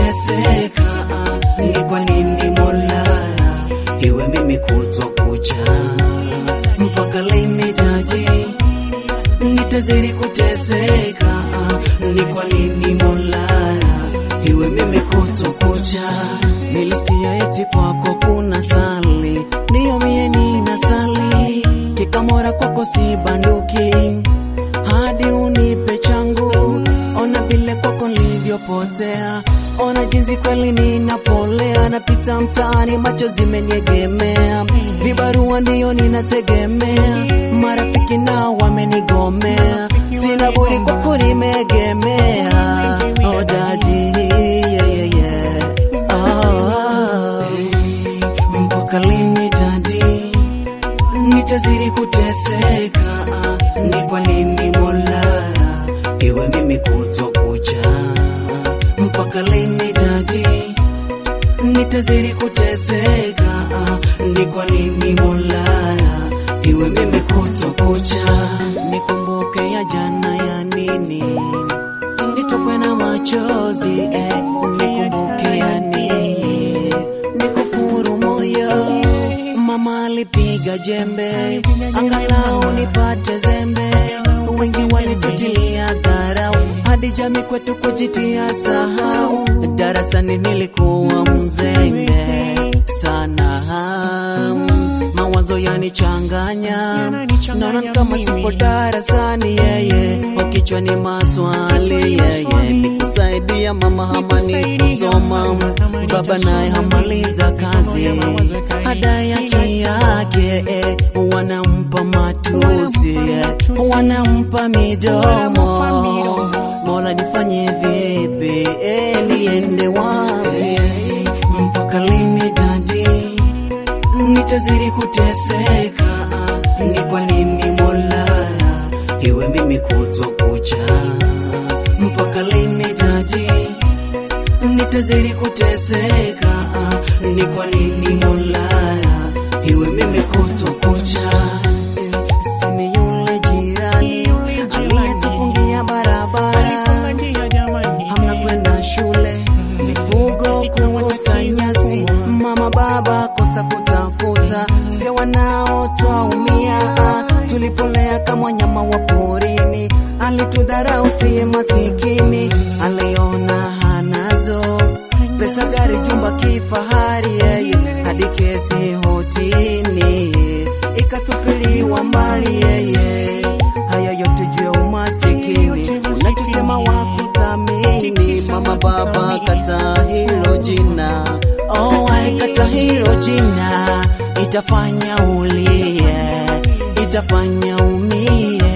kuteseka, ni kwa nini Mola iwe mimi kutwa kucha? Mpaka lini taji nitazidi kuteseka, ni kwa nini Mola iwe mimi kutwa kucha? Nilisikia eti kwako kuna sali, ndiyo mie nina sali, kikamora kwako si banduki hadi unipe changu. Ona vile kwako nilivyopotea, ona jinsi kweli ninapolea, napita mtaani macho zimeniegemea, vibarua ndiyo ninategemea, marafiki nao wamenigomea, sina budi kwako nimeegemea. Oh daddy, yeah, yeah, yeah. Oh, mpaka lini daddy? nitazidi kuteseka, ni kwa nini Mola iwe mimi kutwa kucha? Mpaka lini dadi, nitazidi kuteseka, ni kwa nini Mola iwe mimi kutwa kucha? Nikumbuke ya jana ya nini, nitokwe na machozi eh, nikumbuke ya nini, nikufuru moyo Mama alipiga jembe, angalau nipate zembe. Wengi walitutilia dharau, hadi jamii kwetu kujitia sahau. Darasani nilikuwa mzembe sana, mawazo yanichanganya, naona ni kama sipo darasani. Yeye kwa kichwa ni maswali, yeye nikusaidia mama hamani kusoma, baba naye hamaliza kazi ada yake yake eh, wanampa matusi eh, wanampa midomo. Mola nifanye vipi eh, niende wapi? Mpaka lini dadi, nitazidi kuteseka? Ni kwa nini Mola iwe mimi kutwa kucha? Mpaka lini dadi, nitazidi kuteseka? Ni kwa nini Mola iwe mimi kutwa kucha? Sini yule jirani aliyetufungia barabara, hamna kwenda shule, mifugo kukosa nyasi, mama baba kosa kutafuta, sio wanao twaumia, tulipolea kama wanyama wa porini, alitudharau siye masikini, aliona hanazo pesa, gari, jumba, kifahari, yeye hadi kesi hotini ikatupiliwa mbali, yeye haya yote juu ya umasikini, unachosema wakuthamini. Mama baba kata hilo jina, oh, ai, kata hilo jina, itafanya ulie, itafanya umie